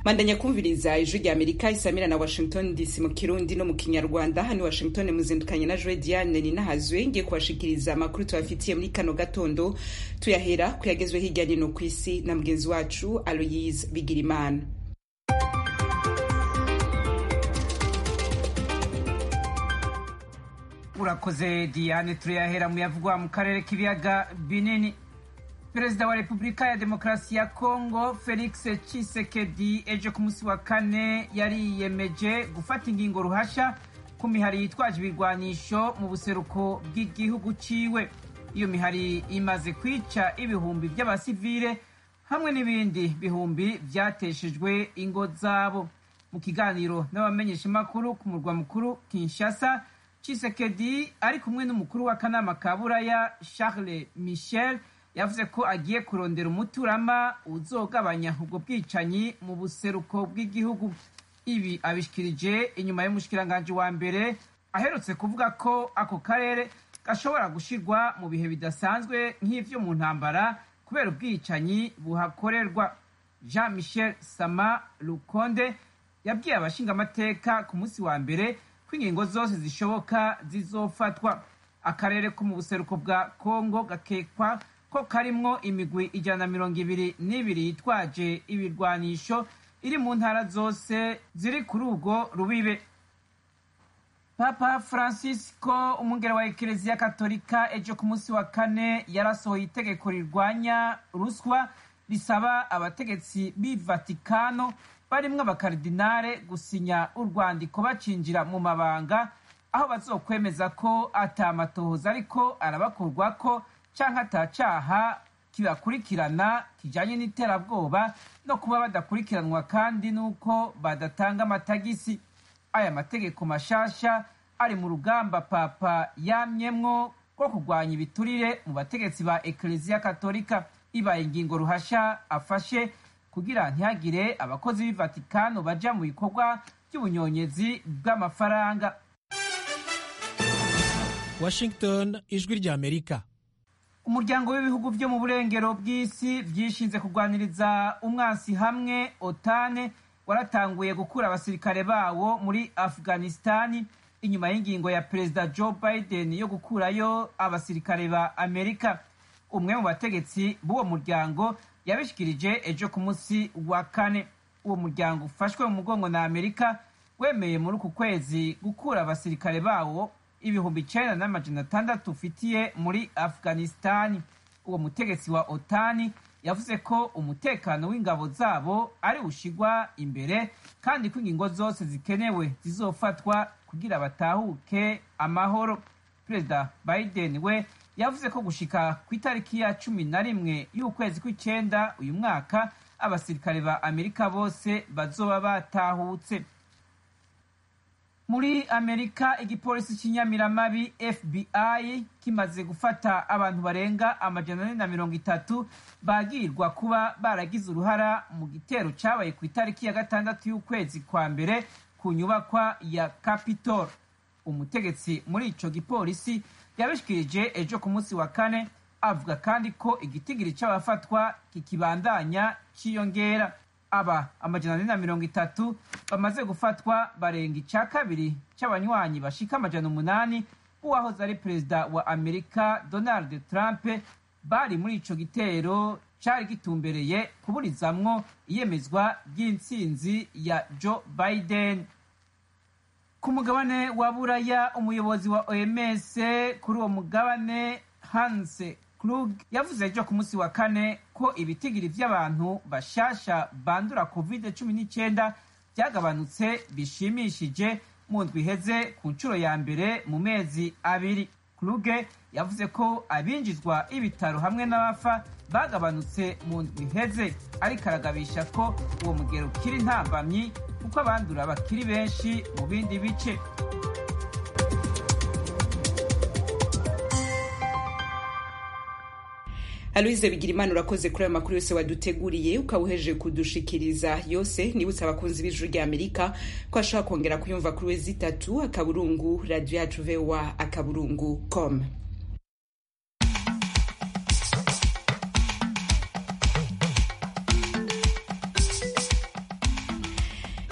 mandanya kumviriza ijwi rya amerika isamira na washington dc mu kirundi no mu kinyarwanda hano washington muzindukanye na joe diane ninahazwe ngiye kubashikiriza amakuru tubafitiye muri kano gatondo tuyahera kuyagezwe hirya nino ku isi na mugenzi wacu aloyise bigirimana urakoze diane turayahera mu yavugwa mu karere k'ibiyaga binini perezida wa repubulika ya demokarasi ya kongo felix tshisekedi ejo ku munsi wa kane yariyemeje gufata ingingo ruhasha ku mihari yitwaje ibirwanisho mu buseruko bw'igihugu ciwe iyo mihari imaze kwica ibihumbi by'abasivile hamwe n'ibindi bihumbi vyateshejwe ingo zabo mu kiganiro n'abamenyeshamakuru ku murwa mukuru kinshasa Tshisekedi ari kumwe n'umukuru w'akanama ka buraya Charles Michel yavuze ko agiye kurondera umuturama uzogabanya ubwo bwicanyi mu buseruko bw'igihugu ibi abishikirije inyuma y'umushikiranganji wa mbere aherutse kuvuga ko ako karere gashobora gushirwa mu bihe bidasanzwe nk'ivyo mu ntambara kubera ubwicanyi buhakorerwa Jean Michel Sama Lukonde yabwiye abashingamateka ku munsi wa mbere ko ingingo zose zishoboka zizofatwa akarere ko mu buseruko bwa kongo gakekwa ko karimwo imigwi ijana na mirongo ibiri n'ibiri yitwaje ibirwanisho iri mu ntara zose ziri kuri urwo rubibe papa francisco umwungere wa ekereziya katolika ejo ku munsi wa kane yarasohoye itegeko rirwanya ruswa risaba abategetsi b'i vatikano barimwo abakaridinare gusinya urwandiko bacinjira mu mabanga aho bazokwemeza ko atamatohoza ariko arabakurwako canke atacaha kibakurikirana kijanye n'iterabwoba no kuba badakurikiranwa kandi n'uko badatanga amatagisi aya mategeko mashasha ari mu rugamba papa yamyemwo rwo kurwanya ibiturire mu bategetsi ba ekleziya katolika ibaye ingingo ruhasha afashe kugira ntihagire abakozi b'i vatikano baja mu bikorwa by'ubunyonyezi bw'amafaranga washington ijwi rya amerika umuryango w'ibihugu byo mu burengero bw'isi byishinze kurwaniriza umwansi hamwe otane waratanguye gukura abasirikare bawo muri afghanistani inyuma y'ingingo ya perezida joe biden yo gukurayo abasirikare ba amerika umwe mu bategetsi b'uwo muryango yabishikirije ejo ku munsi wa kane uwo muryango ufashwe mu mugongo na amerika wemeye muri uku kwezi gukura abasirikare bawo ibihumbi icenda n'amajana atandatu ufitiye muri afghanistani uwo mutegetsi wa otani yavuze ko umutekano w'ingabo zabo ari ushigwa imbere kandi ko ingingo zose zikenewe zizofatwa kugira batahuke amahoro perezida biden we yavuze ko gushika ku itariki ya cumi na rimwe y'ukwezi kw'icenda uyu mwaka abasirikare ba amerika bose bazoba batahutse muri amerika igipolisi cy'inyamiramabi fbi kimaze gufata abantu barenga amajana ane na mirongo itatu bagirwa kuba baragize uruhara mu gitero cyabaye ku itariki ya gatandatu y'ukwezi kwa mbere ku nyubakwa ya capitol umutegetsi muri ico gipolisi yabishikirije ejo ku munsi wa kane avuga kandi ko igitigiri c'abafatwa kikibandanya ciyongera aba amajana ane na mirongo itatu bamaze gufatwa barenga ica kabiri c'abanywanyi bashika amajana umunani b'uwahoze ari perezida wa amerika donald trump bari muri ico gitero cari gitumbereye kuburizamwo iyemezwa ry'intsinzi ya joe biden ku mugabane wa buraya umuyobozi wa oms kuri uwo mugabane hanse Krug yavuze ejo ku munsi wa kane ko ibitigiri vy'abantu bashasha bandura covid cumi n'icyenda byagabanutse bishimishije mu ndwi iheze ku nshuro ya mbere mu mezi abiri Kluge yavuze ko abinjizwa ibitaro hamwe n'abafa bagabanutse mu ndwi iheze ariko aragabisha ko uwo mugero ukiri ntambamyi kuko abandura bakiri benshi mu bindi bice aloise bigira imana urakoze kuri ayo makuru yose waduteguriye ukaba uhejeje kudushikiriza yose nibutse abakunzi b'ijuru rya amerika ko ashobora kongera kuyumva kuri wezi itatu akaburungu radiyo yacu vowa akaburungu com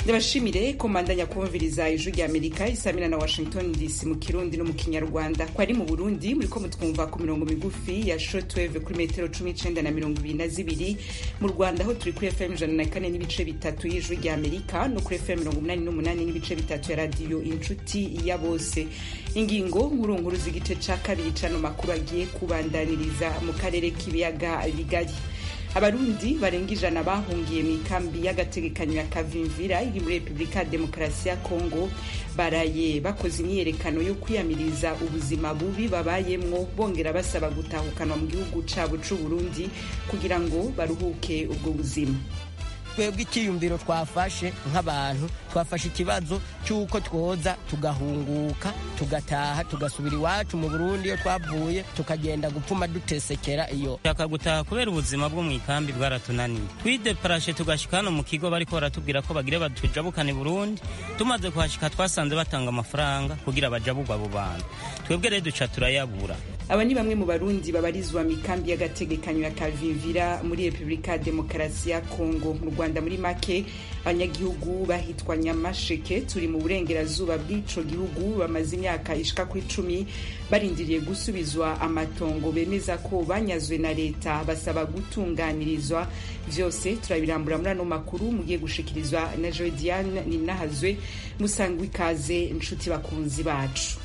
ndabashimire komandanya kumviriza ijwi rya amerika isamira na washington dc mu kirundi no mu kinyarwanda ko ari mu burundi muriko mutwumva ku mirongo migufi ya shortwave kuri metero cumi n'icenda na mirongo ibiri na zibiri mu rwanda aho turi kuri fm ijana na kane n'ibice bitatu y'ijwi rya amerika no kuri fm mirongo umunani n'umunani n'ibice bitatu ya radiyo inshuti ya bose ingingo nkuru nkuru z'igice ca kabiri cano makuru agiye kubandaniriza mu karere k'ibiyaga bigari abarundi barenga ijana bahungiye mu ikambi y'agategekanyo ya kavimvira iri muri repubulika ya demokarasi ya kongo baraye bakoze imyiyerekano yo kwiyamiriza ubuzima bubi babayemwo bongera basaba gutahukanwa mu gihugu cabo c'uburundi kugira ngo baruhuke ubwo buzima twebwe icyiyumviro twafashe nk'abantu twafashe ikibazo cy'uko twoza tugahunguka tugataha tugasubira iwacu mu burundi iyo twavuye tukagenda gupfuma dutesekera iyo shaka gutaha kubera ubuzima bwo mu ikambi bwaratunaniye twideparashe tugashika hano mu kigo bariko baratubwira ko bagire batujabukane burundi tumaze kuhashika twasanze batanga amafaranga kugira bajabugwa abo bantu twebwe rero duca turayabura aba ni bamwe mu barundi babarizwa mu ikambi y'agategekanyo ya kavimvira muri repubulika ya demokarasi ya kongo mu rwanda muri make abanyagihugu bahitwa nyamasheke turi mu burengerazuba bw'ico gihugu bamaze imyaka ishika ku icumi barindiriye gusubizwa amatongo bemeza ko banyazwe na leta basaba gutunganirizwa vyose turabirambura muri ano makuru mugiye gushikirizwa na joe diane ninahazwe musangwa ikaze inshuti bakunzi bacu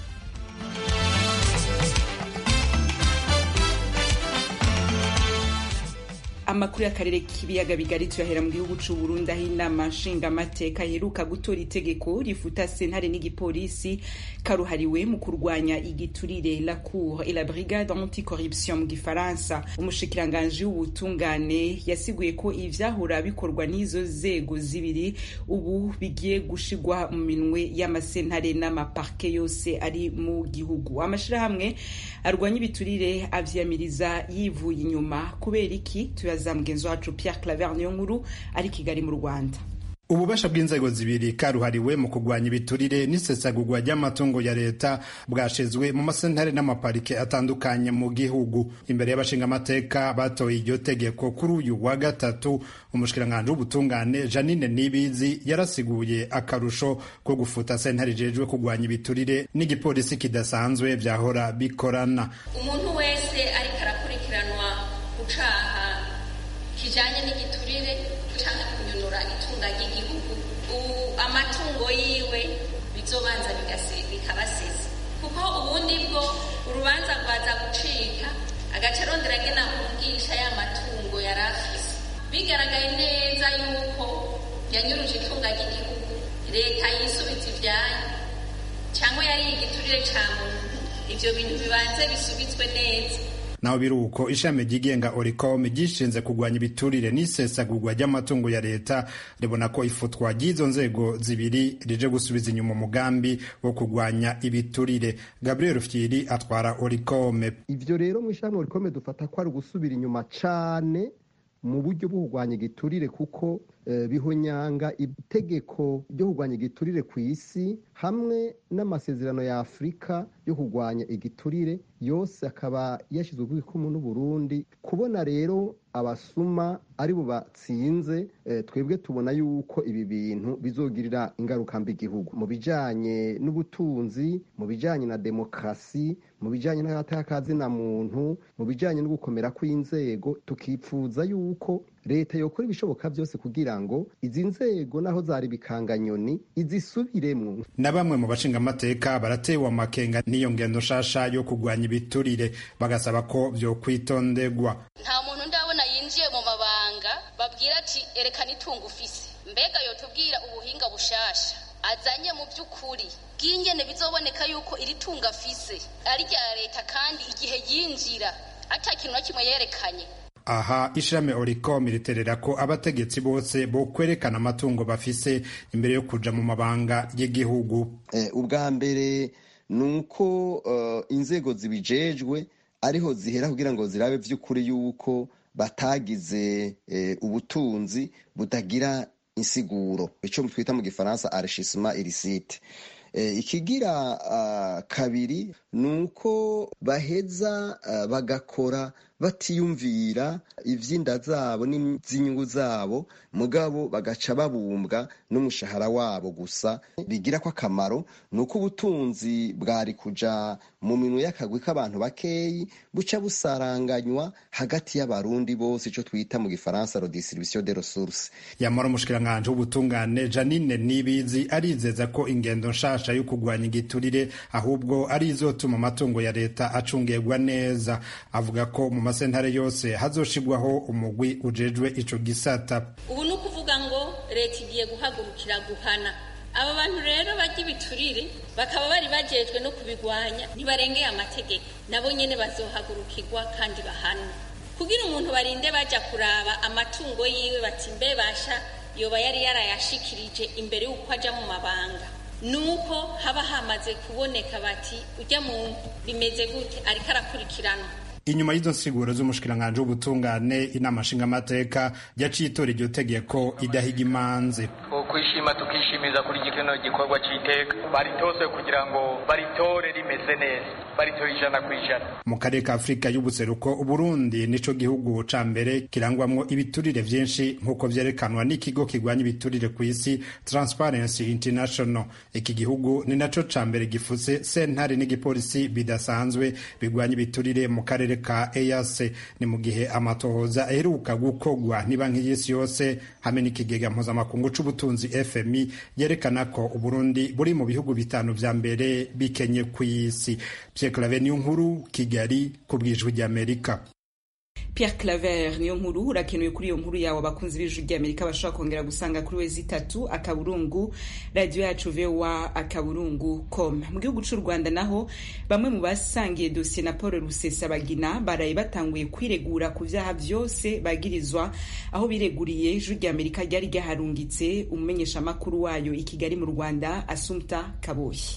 amakuru y'akarere k'ibiyaga bigari tuyahera mu gihugu c'u Burundi aho inama nshingamateka iheruka gutora itegeko rifuta sentare n'igipolisi karuhariwe mu kurwanya igiturire la cour et la brigade anticorruption mu gifaransa umushikiranganji w'ubutungane yasiguye ko ivyahora bikorwa n'izo zego zibiri ubu bigiye gushigwa mu minwe y'amasentare n'amaparke yose ari mu gihugu amashirahamwe arwanya ibiturire avyamiriza yivuye inyuma kubera iki tuyaza mugenzi wacu Pierre Claver niyo nkuru ari Kigali mu Rwanda ububasha bw'inzego zibiri karuhariwe mu kurwanya ibiturire n'isesagurwa ry'amatungo ya leta bwashizwe mu masentare n'amaparike atandukanye mu gihugu imbere y'abashingamateka batoye iryo tegeko kuri uyu wa gatatu umushikiranganji w'ubutungane janine nibizi yarasiguye akarusho ko gufuta sentare ijejwe kurwanya ibiturire n'igipolisi kidasanzwe vyahora bikorana umuntu wese ariko arakurikiranwa ku caha kijanye n'igiturire canke kunyonora itunga ry'igihugu amatungo yiwe bizobanza bikabasesa kuko ubundi bwo urubanza rwaza gucika agaca arondera ngena kugisha ya matungo yari afise bigaragaye neza yuko yanyuruje itunga ry'igihugu leta yisubiza ivyayo cyangwa yari igiturire ca muntu ivyo bintu bibanze bisubizwe neza naho biri uko ishami ryigenga oricom ryishinze kurwanya ibiturire n'isesagurwa ry'amatungo ya leta ribona ko ifutwa ry'izo nzego zibiri rije gusubiza inyuma umugambi wo kurwanya ibiturire gabriel fyiri atwara oricom ivyo rero mu ishami oricom dufata ko ari ugusubira inyuma cane mu buryo bwo kurwanya igiturire kuko bihonyanga itegeko ryo kurwanya igiturire ku isi hamwe n'amasezerano ya afurika yo kurwanya igiturire yose akaba yashyizwe ku ikumu n'uburundi kubona rero abasuma ari bo batsinze twebwe tubona yuko ibi bintu bizogirira ingaruka mbi igihugu mu bijyanye n'ubutunzi mu bijyanye na demokarasi mu bijyanye n'agateka muntu mu bijyanye no gukomera kw'inzego tukipfuza yuko leta yokora ibishoboka byose kugira ngo izi nzego naho zari bikanganyoni izisubiremwo na bamwe mu bashingamateka baratewe amakenga n'iyo ngendo nshasha yo kurwanya ibiturire bagasaba ko vyokwitondegwa nta muntu ndabona yinjiye mu mabanga babwira ati erekana itungo ufise mbega yotubwira ubuhinga bushasha azanye mu by'ukuri bw'ingene bizoboneka yuko iri tungo afise ari rya leta kandi igihe yinjira ata kintu na kimwe yerekanye aha ishirahamwe oricom riterera ko abategetsi bose bo kwerekana amatungo bafise imbere yo kuja mu mabanga y'igihugu ubwa mbere ni uko inzego zibijejwe ariho zihera kugira ngo zirabe vy'ukuri yuko batagize ubutunzi butagira insiguro ico twita mu gifaransa arrechissement illicite ikigira kabiri ni uko baheza bagakora batiyumvira ivy'inda zabo n'iz'inyungu zabo mugabo bagaca babumbwa n'umushahara wabo gusa bigira ko akamaro ni uko ubutunzi bwari kuja mu minwe y'akagwi k'abantu bakeyi buca busaranganywa hagati y'abarundi bose ico twita mu gifaransa redistribution de ressources yamara umushikiranganji w'ubutungane janine nibizi arizeza ko ingendo nshasha yo kugwanya igiturire ahubwo ari izotuma amatungo ya leta acungirwa neza avuga ko mu masentare yose hazoshigwaho umugwi ujejwe ico gisata ubu ni ukuvuga ngo leta igiye guhagurukira guhana aba bantu rero barya ibiturire bakaba bari bajejwe no kubigwanya ntibarengeye amategeko nabo nyene bazohagurukirwa kandi bahanwe kugira umuntu barinde baja kuraba amatungo yiwe bati mbe basha yoba yari yarayashikirije imbere y'uko aja mu mabanga nuko haba hamaze kuboneka bati ujya muntu bimeze gute ariko arakurikiranwa inyuma y'izo nsiguro z'umushikiranganji w'ubutungane inama nshingamateka yaciye itora iryo tegeko idahiga imanzi kwishima tukishimiza kuri kino gikorwa c'iteka baritose kugira ngo baritore rimeze neza baritore ijana ku ijana mu karere ka afurika y'ubuseruko uburundi nico gihugu ca mbere kirangwamwo ibiturire vyinshi nk'uko vyerekanwa n'ikigo kigwanya ibiturire ku isi transparency international iki gihugu ni naco ca mbere gifuse sentare n'igipolisi bidasanzwe bigwanya ibiturire mu karere ka EAC ni mu gihe amatohoza aheruka gukogwa n'ibanki y'isi yose hamwe n'ikigega mpuzamakungu c'ubutunzi FMI yerekana ko Uburundi buri mu bihugu bitanu vya mbere bikenye ku isi Pierre Claver niyo nkuru Kigali ku bwijwi ry'Amerika Pierre Claver niyo nkuru urakenewe kuri iyo nkuru yawe abakunzi b'ijwi ry'Amerika bashobora kongera gusanga kuri wezi itatu akaburungu radio yacu VOA akaburungu com mu gihugu c'u Rwanda naho bamwe mu basangiye dosiye na Paul Rusesabagina baraye batanguye kwiregura ku vyaha vyose bagirizwa aho bireguriye ijwi ry'Amerika ryari ryaharungitse umumenyesha makuru wayo i Kigali mu Rwanda Asumta Kaboyi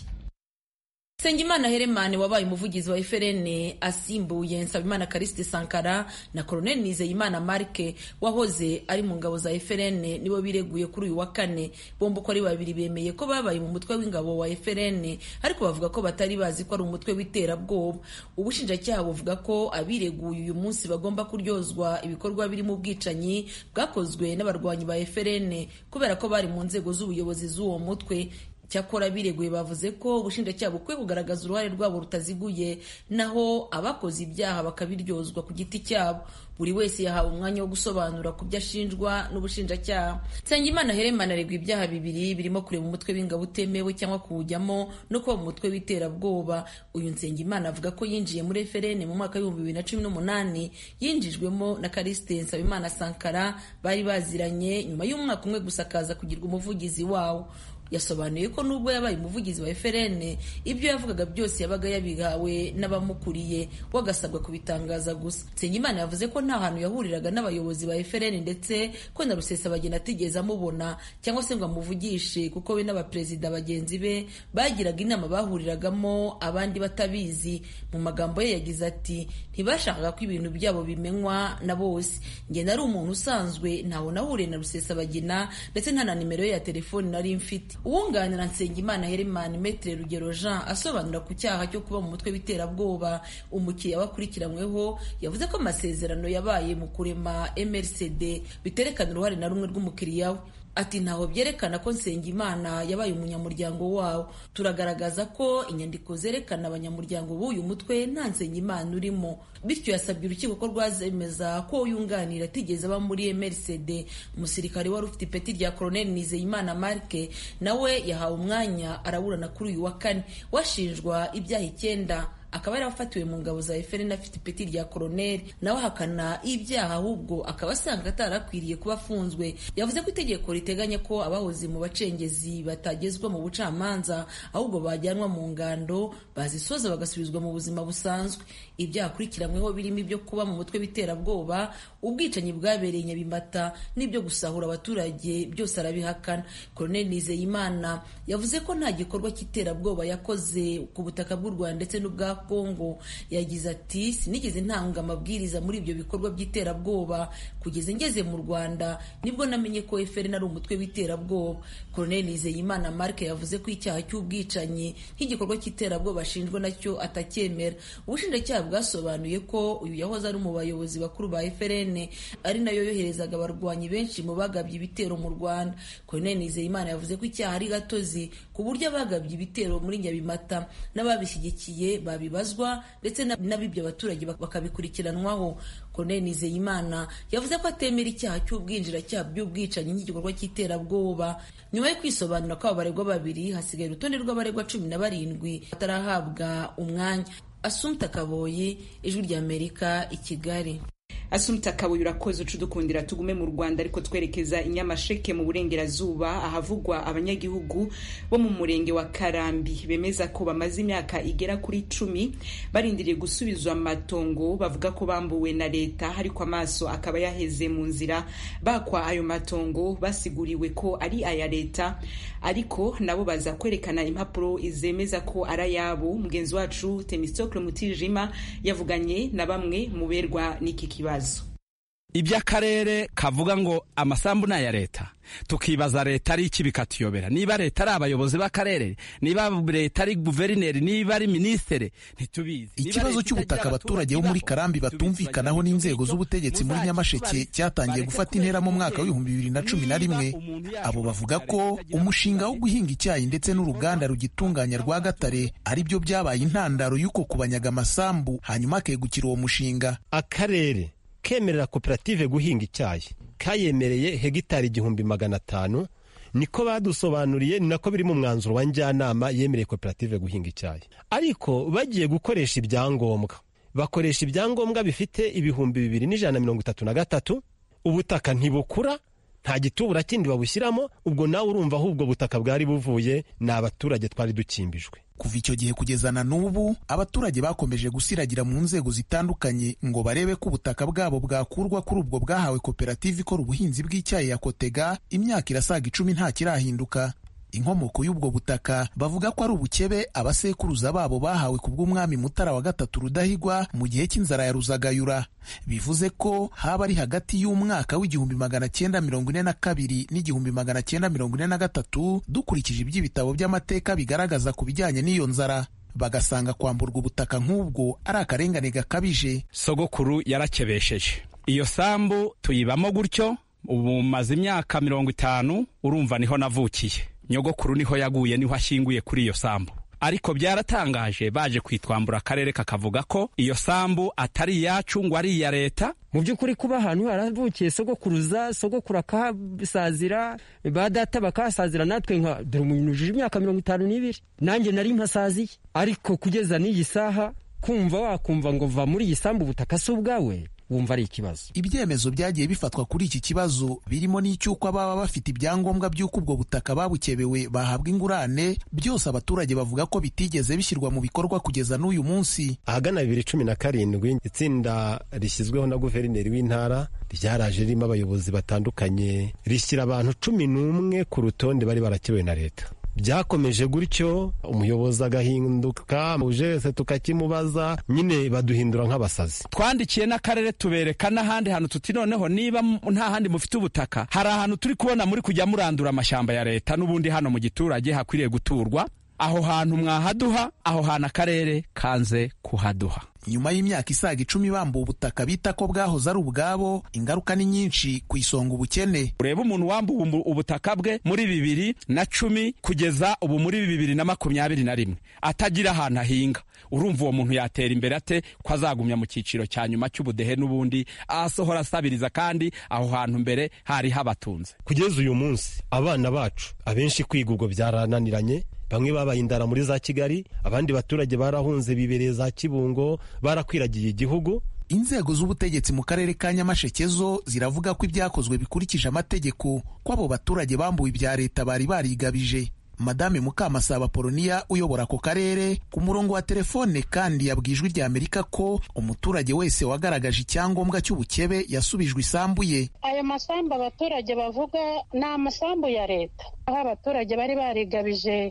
Nsengimana Heremane wabaye umuvugizi wa FRN asimbuye Nsabimana Kariste Sankara na Colonel Nizeyimana Marke wahoze ari mu ngabo za FRN nibo bireguye kuri uyu wa kane bombi uko ari babiri bemeye ko babaye mu mutwe w'ingabo wa FRN ariko bavuga ko batari bazi ko ari umutwe w'iterabwoba ubushinjacyaha buvuga ko abireguye uyu munsi bagomba kuryozwa ibikorwa birimo ubwicanyi bwakozwe n'abarwanyi ba FRN kubera ko bari mu nzego z'ubuyobozi z'uwo mutwe cyakora bireguye bavuze ko ubushinjacyaha bukwiye kugaragaza uruhare rwabo rutaziguye naho abakoze ibyaha bakabiryozwa ku giti cyabo buri wese yahawe umwanya wo gusobanura ku byo ashinjwa n'ubushinjacyaha nsengimana heremana aregwa ibyaha bibiri birimo kureba umutwe w'ingabo utemewe cyangwa kuwujyamo no kuba mu mutwe w'iterabwoba uyu nsengimana avuga ko yinjiye muri FRN mu mwaka w'ibihumbi bibiri na cumi n'umunani yinjijwemo na Kariste Nsabimana Sankara bari baziranye nyuma y'umwaka umwe gusa akaza kugirwa umuvugizi wawo yasobanuye ko nubwo yabaye umuvugizi wa FRN ibyo yavugaga byose yabaga yabihawe n'abamukuriye we agasabwa kubitangaza gusa Nsengimana yavuze ko nta hantu yahuriraga n'abayobozi ba FRN ndetse ko na Rusesabagina atigeze amubona cyangwa se ngo amuvugishe kuko we n'abaperezida bagenzi be bagiraga inama bahuriragamo abandi batabizi mu magambo ye yagize ati ntibashakaga ko ibintu byabo bimenywa na bose njye nari umuntu usanzwe ntawe nahuriye na Rusesabagina ndetse nta na nimero ye ya telefoni nari mfite uwunganira Nsengimana Herman Metre Rugero Jean asobanura ku cyaha cyo kuba mu mutwe w'iterabwoba umukiriya wakurikiranyweho yavuze ko amasezerano yabaye mu kurema MRCD biterekana uruhare na rumwe rw'umukiriya we ati ntaho byerekana ko Nsengimana yabaye umunyamuryango wawo turagaragaza ko inyandiko zerekana abanyamuryango b'uyu mutwe nta Nsengimana urimo bityo yasabye urukiko ko rwazemeza ko yunganira atigeze aba muri MRCD umusirikare wari ufite ipeti rya Colonel Nizeyimana Marke nawe yahawe umwanya araburana kuri uyu wa kane washinjwa ibyaha icyenda akaba yarafatiwe mu ngabo za FRN afite ipeti rya koroneri nawe ahakana ibyaha ahubwo akaba asanga atarakwiriye kuba afunzwe yavuze ko itegeko riteganya ko abahoze mu bacengezi batagezwa mu bucamanza ahubwo bajyanwa mu ngando bazisoza bagasubizwa mu buzima busanzwe ibyaha akurikiranyweho birimo ibyo kuba mu mutwe w'iterabwoba ubwicanyi bwabereye nyabimata n'ibyo gusahura abaturage byose arabihakana koroneri nizeyimana yavuze ko nta gikorwa cy'iterabwoba yakoze ku butaka bw'u rwanda ndetse n'ubwa kongo yagize ati sinigeze ntanga amabwiriza muri ibyo bikorwa by'iterabwoba kugeza ngeze mu rwanda nibwo namenye ko efuperi ari umutwe w'iterabwoba koroneli nizeyimana mark yavuze ko icyaha cy'ubwicanyi nk'igikorwa cy'iterabwoba ashinjwa nacyo atacyemera ubushinjacyaha bwasobanuye ko uyu yahoze ari mu bayobozi bakuru ba FRN ari nayo yoherezaga abarwanyi benshi mu bagabye ibitero mu Rwanda Colonel Nizeyimana yavuze ko icyaha ari gatozi ku buryo abagabye ibitero muri Nyabimata n'ababishyigikiye babibazwa ndetse n'abibyo abaturage bakabikurikiranwaho Colonel Nizeyimana yavuze ko atemera icyaha cy'ubwinjiracyaha by'ubwicanyi nk'igikorwa cy'iterabwoba nyuma yo kwisobanura kw'abo baregwa babiri hasigaye urutonde rw'abaregwa cumi na barindwi batarahabwa umwanya Asumta Kaboyi ijwi ry'Amerika i Kigali asumta kabuye urakoze uca udukundira tugume mu rwanda ariko twerekeza i nyamasheke mu burengerazuba ahavugwa abanyagihugu bo mu murenge wa karambi bemeza ko bamaze imyaka igera kuri cumi barindiriye gusubizwa amatongo bavuga ko bambuwe na leta ariko amaso akaba yaheze mu nzira bakwa ayo matongo basiguriwe ko ari aya leta ariko nabo baza kwerekana impapuro zemeza ko ari ayabo mugenzi wacu temistokle mutijima yavuganye na bamwe mu berwa n'iki kibazo iby'akarere kavuga ngo amasambu ni aya leta tukibaza leta ari iki bikatuyobera niba leta ari abayobozi b'akarere niba leta ari guverineri niba ari minisitiri ntitubizi ikibazo cy'ubutaka abaturage bo muri karambi batumvikanaho n'inzego z'ubutegetsi muri nyamasheke cyatangiye gufata intera mu mwaka w'ibihumbi bibiri na cumi na rimwe abo bavuga ko umushinga wo guhinga icyayi ndetse n'uruganda rugitunganya rwa gatare ari byo byabaye intandaro y'uko kubanyaga amasambu hanyuma akegukira uwo mushinga akarere kemerera koperative guhinga icyayi kayemereye hegitari igihumbi magana atanu niko badusobanuriye ni nako biri mu mwanzuro wa njyanama yemereye koperative guhinga icyayi ariko bagiye gukoresha ibyangombwa bakoresha ibyangombwa bifite ibihumbi bibiri n'ijana na mirongo itatu na gatatu ubutaka ntibukura nta gitubura kindi babushyiramo ubwo nawe urumva aho ubwo butaka bwari buvuye ni abaturage twari dukimbijwe kuva icyo gihe kugeza na n'ubu abaturage bakomeje gusiragira mu nzego zitandukanye ngo barebe ko ubutaka bwabo bwakurwa kuri ubwo bwahawe koperative ikora ubuhinzi bw'icyayi ya kotega imyaka irasaga icumi nta kirahinduka inkomoko y'ubwo butaka bavuga ko ari ubukebe abasekuruza babo bahawe ku bw'umwami mutara wa gatatu rudahigwa mu gihe cy'inzara ya ruzagayura bivuze ko haba ari hagati y'umwaka w'igihumbi magana cyenda mirongo ine na kabiri n'igihumbi magana cyenda mirongo ine na gatatu dukurikije iby'ibitabo by'amateka bigaragaza ku bijyanye n'iyo nzara bagasanga kwamburwa ubutaka nk'ubwo ari akarengane gakabije sogokuru yarakebesheje iyo sambu tuyibamo gutyo ubu maze imyaka mirongo itanu urumva niho navukiye nyogokuru niho yaguye niho ashyinguye kuri iyo sambu ariko byaratangaje baje kwitwambura akarere kakavuga ko iyo sambu atari iyacu ngo ari iya leta mu by'ukuri kuba ahantu haravukiye sogokuruza sogokuru akahasazira ba data bakahasazira natwe nka dore umuntu ujije imyaka mirongo itanu n'ibiri nanjye nari mpasaziye ariko kugeza n'iyi saha kumva wakumva ngo va muri iyi sambu ubutaka si ubwawe wumva ari ikibazo ibyemezo byagiye bifatwa kuri iki kibazo birimo n'icy'uko ababa bafite ibyangombwa by'uko ubwo butaka babukebewe bahabwa ingurane byose abaturage bavuga ko bitigeze bishyirwa mu bikorwa kugeza n'uyu munsi ahagana bibiri cumi na karindwi itsinda rishyizweho na guverineri w'intara ryaraje ririmo abayobozi batandukanye rishyira abantu cumi n'umwe ku rutonde bari barakebewe na leta byakomeje gutyo umuyobozi agahinduka uje wese tukakimubaza nyine baduhindura nk'abasazi twandikiye n'akarere tubereka n'ahandi hantu tuti noneho niba nta handi mufite ubutaka hari ahantu turi kubona muri kujya murandura amashyamba ya leta n'ubundi hano mu giturage hakwiriye guturwa aho hantu mwahaduha aho hantu akarere kanze kuhaduha nyuma y'imyaka isaga icumi bambuwe ubutaka bita ko bwahoze ari ubwabo ingaruka ni nyinshi ku isonga ubukene ureba umuntu wambuwe ubutaka bwe muri bibiri na cumi kugeza ubu muri bibiri na makumyabiri na rimwe atagira ahantu ahinga urumva uwo muntu yatera imbere ate ko azagumya mu cyiciro cya nyuma cy'ubudehe n'ubundi asohora asabiriza kandi aho hantu mbere hari habatunze kugeza uyu munsi abana bacu abenshi kwiga ubwo byarananiranye bamwe babaye indara muri za kigali abandi baturage barahunze bibereye za kibungo barakwiragiye igihugu inzego z'ubutegetsi mu karere ka nyamasheke zo ziravuga ko ibyakozwe bikurikije amategeko ko abo baturage bambuwe ibya leta bari barigabije madame mukamasaba poloniya uyobora ako karere ku murongo wa telefone kandi yabwiye ijwi rya amerika ko umuturage wese wagaragaje icyangombwa cy'ubukebe yasubijwe isambu ye ayo masambu abaturage bavuga ni amasambu ya leta aho abaturage bari barigabije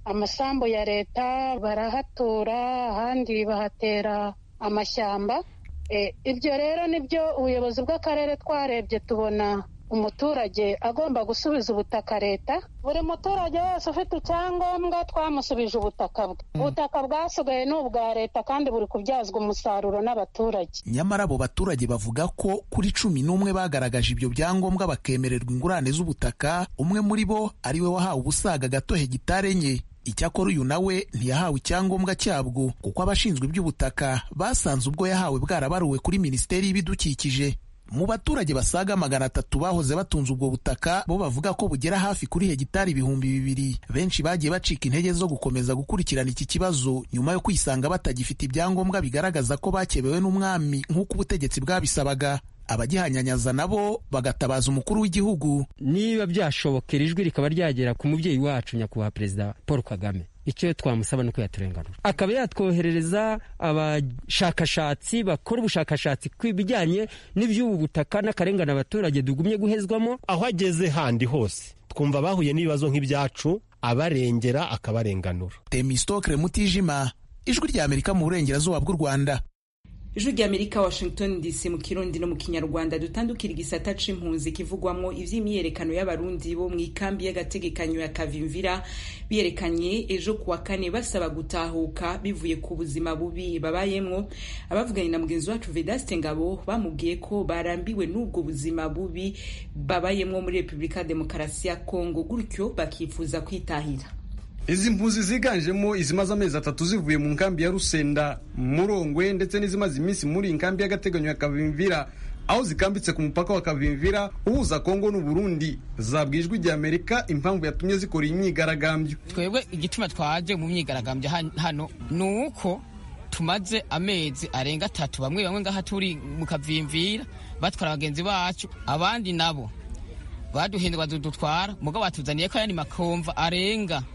amasambu ya leta barahatura ahandi bahatera amashyamba ibyo rero nibyo ubuyobozi bw'akarere twarebye tubona umuturage agomba gusubiza ubutaka leta buri muturage wese ufite icyangombwa twamusubije ubutaka bwe ubutaka bwasigaye ni ubwa leta kandi buri kubyazwa umusaruro n'abaturage nyamara abo baturage bavuga ko kuri cumi n'umwe bagaragaje ibyo byangombwa bakemererwa ingurane z'ubutaka umwe muri bo ari we wahawe ubusaga gato hegitari enye icyakora uyu nawe ntiyahawe icyangombwa cyabwo kuko abashinzwe iby'ubutaka basanze ubwo yahawe bwarabaruwe kuri minisiteri y'ibidukikije mu baturage basaga magana atatu bahoze batunze ubwo butaka bo bavuga ko bugera hafi kuri hegitari ibihumbi bibiri benshi bagiye bacika intege zo gukomeza gukurikirana iki kibazo nyuma yo kwisanga batagifite ibyangombwa bigaragaza ko bakebewe n'umwami nk'uko ubutegetsi bwabisabaga abagihanyanyaza nabo bagatabaza umukuru w'igihugu niba byashobokera ijwi rikaba ryagera ku mubyeyi wacu nyakubahwa perezida paul kagame icyo twamusaba ni uko yaturenganura akaba yatwoherereza abashakashatsi bakora ubushakashatsi ku bijyanye n'iby'ubu butaka n'akarengane abaturage tugumye guhezwamo aho ageze handi hose twumva bahuye n'ibibazo nk'ibyacu abarengera akabarenganura temistokre mutijima ijwi ry'amerika mu burengerazuba bw'u rwanda ijwi ry'amerika washington dc mu kirundi no mu kinyarwanda dutandukira igisata c'impunzi kivugwamwo ivy'imyiyerekano y'abarundi bo mu ikambi y'agategekanyo ya kavimvira biyerekanye ejo kuwa kane basaba gutahuka bivuye ku buzima bubi babayemwo abavuganye na mugenzi wacu vedaste ngabo bamubwiye ko barambiwe n'ubwo buzima bubi babayemwo muri repubulika ya demokarasi ya kongo gutyo bakifuza kwitahira izi mpunzi ziganjemo izimaze amezi atatu zivuye mu nkambi ya rusenda murongwe ndetse n'izimaze iminsi muri iyi nkambi y'agateganyo ya kavimvira aho zikambitse ku mupaka wa kavimvira uhuza kongo n'uburundi zabwijwe ijya amerika impamvu yatumye zikora iyi myigaragambyo twebwe igituma twaje mu myigaragambyo hano ni uko tumaze amezi arenga atatu bamwe bamwe ngaha turi mu kavimvira batwara bagenzi bacu abandi nabo baduhindwa dutwara mugabo batuzaniye ko ayandi makomva arenga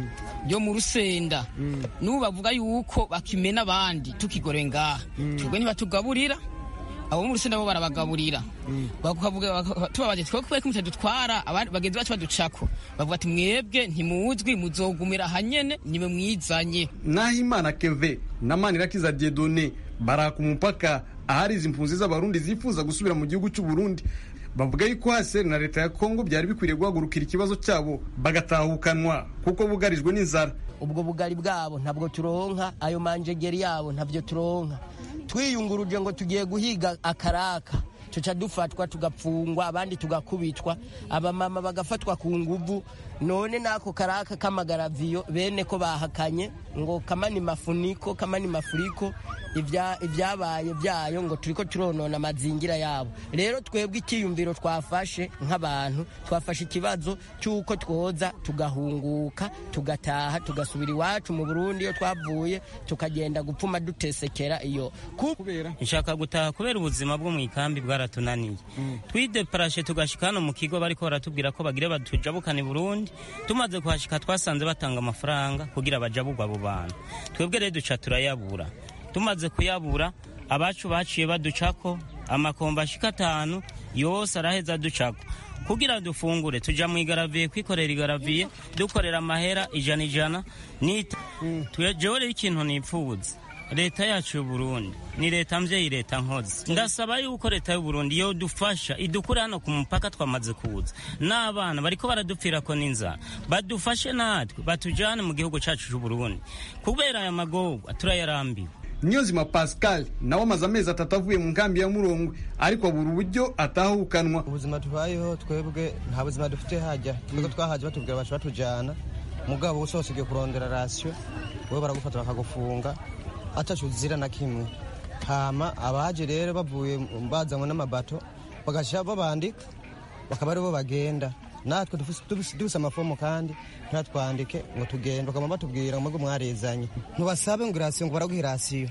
yo mu rusenda n'ubu bavuga yuko bakimena abandi tukigore ngaha twebwe ntibatugaburira abo mu rusenda bo barabagaburira tubabaje twebwe kubera ko mutadutwara bagenzi bacu baducako bavuga ati mwebwe ntimuzwi muzogumira hanyene niwe mwizanye naho imana keve na manirakiza diedone baraka umupaka ahari izi mpunzi z'abarundi zifuza gusubira mu gihugu cy'u Burundi bavuga yuko haseri na leta ya kongo byari bikwiriye guhagurukira ikibazo cyabo bagatahukanwa kuko bugarijwe n'inzara ubwo bugari bwabo ntabwo turonka ayo manjegeri yabo ntabyo turonka twiyunguruje ngo tugiye guhiga akaraka tuca dufatwa tugapfungwa abandi tugakubitwa abamama bagafatwa ku nguvu none n'ako karaka k'amagaraviyo bene ko bahakanye ngo kamani mafuniko kamani mafuriko ibyabaye byayo ngo turiko turonona amazingira yabo rero twebwe icyiyumviro twafashe nk'abantu twafashe ikibazo cy'uko twoza tugahunguka tugataha tugasubira iwacu mu burundi iyo twavuye tukagenda gupfuma dutesekera iyo nshaka gutaha kubera ubuzima bwo mu ikambi bwaratunaniye twideparashe tugashika hano mu kigo bariko baratubwira ko bagire batujabukana i burundi tumaze kuhashika twasanze batanga amafaranga kugira bajabugwa abo bantu twebwe rero duca turayabura tumaze kuyabura abacu baciye baducako amakomba ashika atanu yose araheza ducako kugira dufungure tuja mu igaraviye kwikorera igaraviye dukorera amahera ijana ijana nita jewe rero ikintu nipfuza leta yacu y'uburundi ni leta mvyeyi leta nkozi ndasaba yuko leta y'uburundi yo dufasha idukure hano ku mupaka twamaze kuza n'abana bariko baradupfirako n'inzara badufashe natwe batujane mu gihugu cacu c'uburundi kubera aya magorwa turayarambiwe niyonzima pascal nawe amaze amezi atatu avuye mu nkambi ya murongwe ariko abura uburyo atahukanwa ubuzima tubayeho twebwe nta buzima dufite hajya twebwe twahaje batubwira bacu batujyana mugabo wose wose ugiye kurondera rasiyo wowe baragufata bakagufunga atacu uzira na kimwe hama abaje rero bavuye bazanywe n'amabato bagashyira babandika bakaba aribo bagenda natwe dufise amafomu kandi ntatwandike ngo tugende bakaba batubwira ngo mwarezanye ntubasabe ngo irasiyo ngo baraguha irasiyo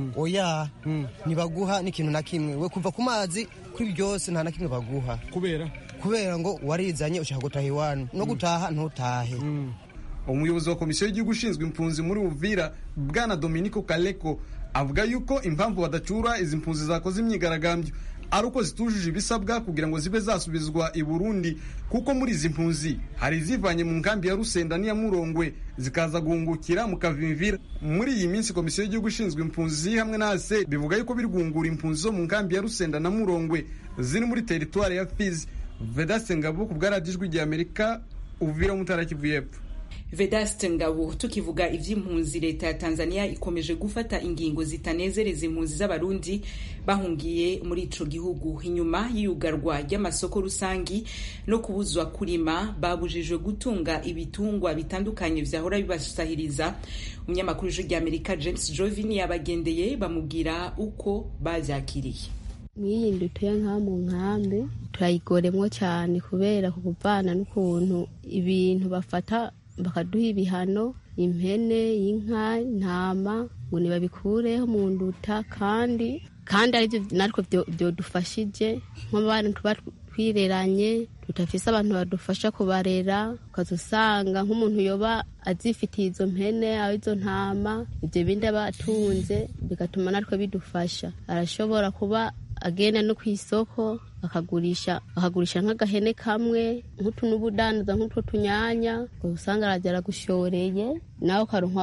oya ntibaguha n'ikintu na kimwe we kuva ku mazi kuri byose nta na kimwe baguha kubera kubera ngo warizanye ushaka gutaha iwanyu no gutaha ntutahe umuyobozi wa komisiyo y'igihugu ushinzwe impunzi muri uvira bwana dominico kaleko avuga yuko impamvu badacura izi mpunzi zakoze imyigaragambyo ari uko zitujuje ibisabwa kugira ngo zibe zasubizwa i burundi kuko muri izi mpunzi hari izivanye mu nkambi ya rusenda n'iya murongwe zikaza guhungukira mu kavimvira muri iyi minsi komisiyo y'igihugu ishinzwe impunzi hamwe na ase bivuga yuko biri guhungura impunzi zo mu nkambi ya rusenda na murongwe ziri muri teritwari ya fizi vedaste ngabo ku bwaradijwi rya amerika uvira mutara kivu y'epfo vedaste ngabo tukivuga ivy'impunzi leta ya tanzania ikomeje gufata ingingo zitanezereza impunzi z'abarundi bahungiye muri ico gihugu inyuma y'iyugarwa ry'amasoko rusangi no kubuzwa kurima babujijwe gutunga ibitungwa bitandukanye vyahora bibasahiriza umunyamakuru w'ijwi rya amerika james jovin yabagendeye bamubwira uko bavyakiriye mw'iyi ndutuye nka mu nkambi turayigoremwo cyane kubera kuvana n'ukuntu ibintu bafata bakaduha ibihano impene inka intama ngo ntibabikureho mu nduta kandi kandi aribyo natwe byodufashije nk'abantu tuba twireranye tudafise abantu badufasha kubarera ukaza usanga nk'umuntu yoba azifitiye izo mpene aho izo ntama ibyo bindi aba atunze bigatuma natwe bidufasha arashobora kuba agenda no ku isoko akagurisha akagurisha nk'agahene kamwe nk'utu n'ubudandaza nk'utwo tunyanya usanga arajya aragushoreye nawe ukaronka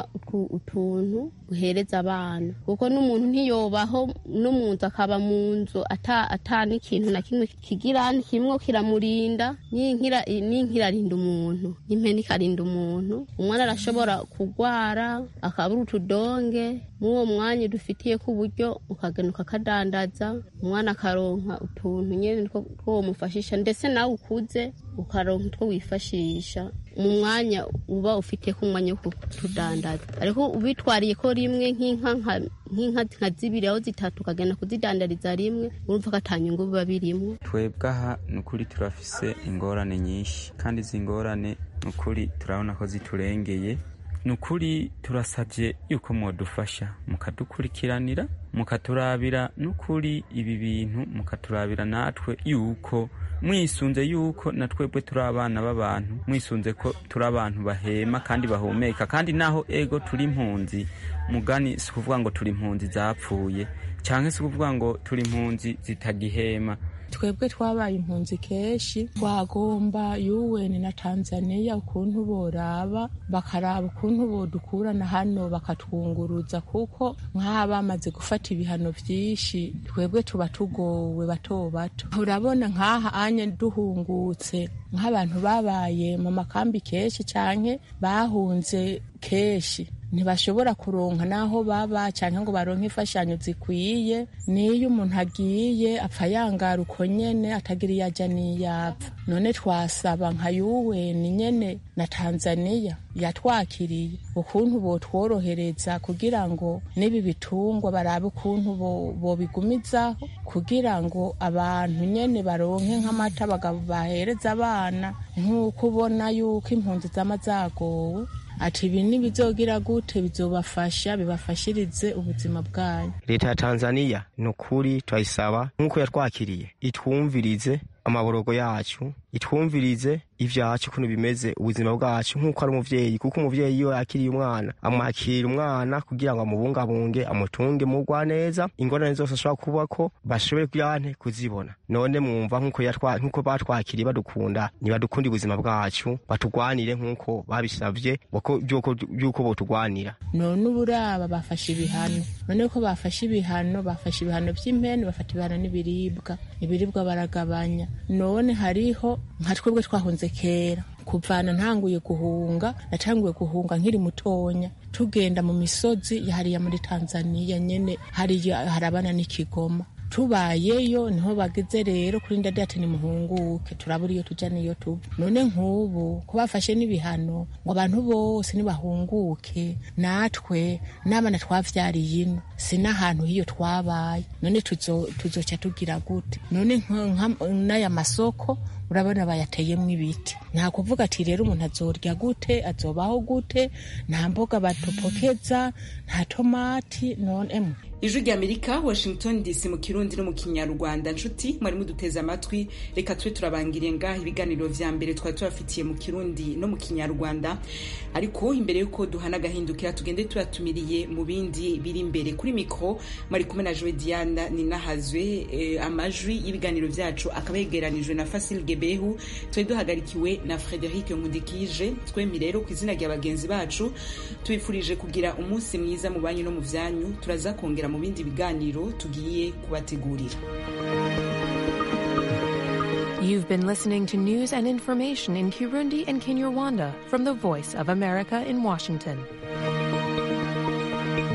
utuntu uhereza abana kuko n'umuntu ntiyobaho no mu nzu akaba mu nzu ata n'ikintu na kimwe kigira kimwe kiramurinda n'inkira arinda umuntu n'impene ikarinda umuntu umwana arashobora kurwara akabura utudonge muri uwo mwanya dufitiye ku buryo ukagenda ukakadandaza umwana akaronka utuntu nyine two mufashisha ndetse nawe ukuze ukaronka utwo wifashisha mu mwanya uba ufite ku mwanya wo kutudandaza ariko ubitwariye ko rimwe nk'inka nka zibiri aho zitatu ukagenda kuzidandariza rimwe urumva ko atanyungu biba birimo twebwe aha ni ukuri turafise ingorane nyinshi kandi izi ngorane ni ukuri turabona ko ziturengeye ni ukuri turasabye yuko mwadufasha mukadukurikiranira mukaturabira n'ukuri ibi bintu mukaturabira natwe yuko mwisunze yuko na twebwe turi abana b'abantu mwisunze ko turi abantu bahema kandi bahumeka kandi naho ego turi impunzi mugani si ukuvuga ngo turi impunzi zapfuye cyangwa si ukuvuga ngo turi impunzi zitagihema twebwe twabaye impunzi kenshi twagomba yuweni na tanzania ukuntu boraba bakaraba ukuntu bodukurana hano bakatwunguruza kuko nk'aba bamaze gufata ibihano byinshi twebwe tuba tugowe bato bato urabona nk'aha anye duhungutse nk'abantu babaye mu makambi kenshi cyane bahunze kenshi ntibashobora kuronka n'aho baba cyangwa ngo baronke imfashanyo zikwiye n'iyo umuntu agiye apfa yangara uko nyene atagira iyo ajya n'iyapfa none twasaba nka yuweni nyene na tanzaniya yatwakiriye ukuntu botworohereza kugira ngo n'ibi bitungwa barabe ukuntu bobigumizaho kugira ngo abantu nyene baronke nk'amata bahereza abana nk'uko ubona yuko impunzi zama zagowe ati ibi nibizogira gute bizobafasha bibafashirize ubuzima bwanyu leta ya tanzaniya ni ukuri turayisaba nk'uko yatwakiriye itwumvirize amaborogo yacu itwumvirize ivyacu ukuntu bimeze ubuzima bwacu nk'uko ari umuvyeyi kuko umuvyeyi iyo yakiriye umwana amwakira umwana kugira ngo amubungabunge amutunge mugwa neza ingorane zose ashobora kubako bashobore kuyante kuzibona none mwumva nk'uko batwakiriye badukunda ntibadukunda ubuzima bwacu batugwanire nk'uko babisavye by'uko botugwanira none uburaba bafashe ibihano none ko bafashe ibihano bafashe ibihano vy'impene bafata ibihano n'ibiribwa ibiribwa baragabanya none hariho nka twebwe twahunze kera kuvana ntanguye guhunga natanguye guhunga nkiri mutonya tugenda mu misozi hariya muri tanzaniya nyene hariya harabana n'ikigoma tubayeyo niho bageze rero kuri ndadi ati nimuhunguke turabura iyo tuja niyo tuba none nk'ubu ko bafashe n'ibihano ngo abantu bose nibahunguke natwe n'abana twavyariye ino si n'ahantu hiyo twabaye none tuzoca tugira gute none n'aya masoko urabona bayateyemwo ibiti nta kuvuga ati rero umuntu azorya gute azobaho gute nta mboga batopokeza nta tomati none emwe ijwi rya amerika washington dc mu kirundi no mu kinyarwanda nshuti mwari muduteze amatwi reka tube turabangiriye ngaha ibiganiro vya mbere twari tubafitiye mu kirundi no mu kinyarwanda ariko imbere yuko duhana agahindukira tugende tubatumiriye mu bindi biri imbere kuri mikro mwari kumwe na joe diana ninahazwe eh, amajwi y'ibiganiro vyacu akaba yegeranijwe na fasil gebehu twari duhagarikiwe na frederic nkundikije twembi rero ku izina rya bagenzi bacu tubifurije kugira umunsi mwiza mu banyu no mu vyanyu turaza kongera mu bindi biganiro tugiye kubategurira You've been listening to news and information in Kirundi and Kinyarwanda from the Voice of America in Washington.